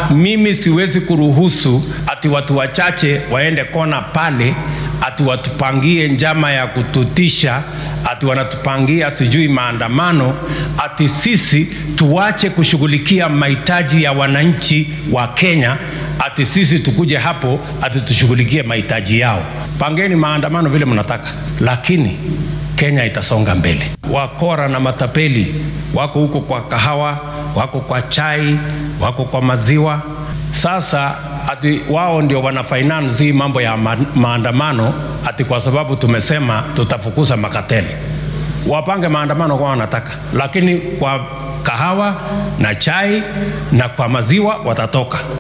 mimi siwezi kuruhusu ati watu wachache waende kona pale ati watupangie njama ya kututisha ati wanatupangia sijui maandamano ati sisi tuache kushughulikia mahitaji ya wananchi wa Kenya ati sisi tukuje hapo ati tushughulikie mahitaji yao. Pangeni maandamano vile mnataka, lakini Kenya itasonga mbele. Wakora na matapeli wako huko kwa kahawa, wako kwa chai, wako kwa maziwa. Sasa ati wao ndio wana finance hii mambo ya ma maandamano ati kwa sababu tumesema tutafukuza makateli. Wapange maandamano kwa wanataka, lakini kwa kahawa na chai na kwa maziwa watatoka.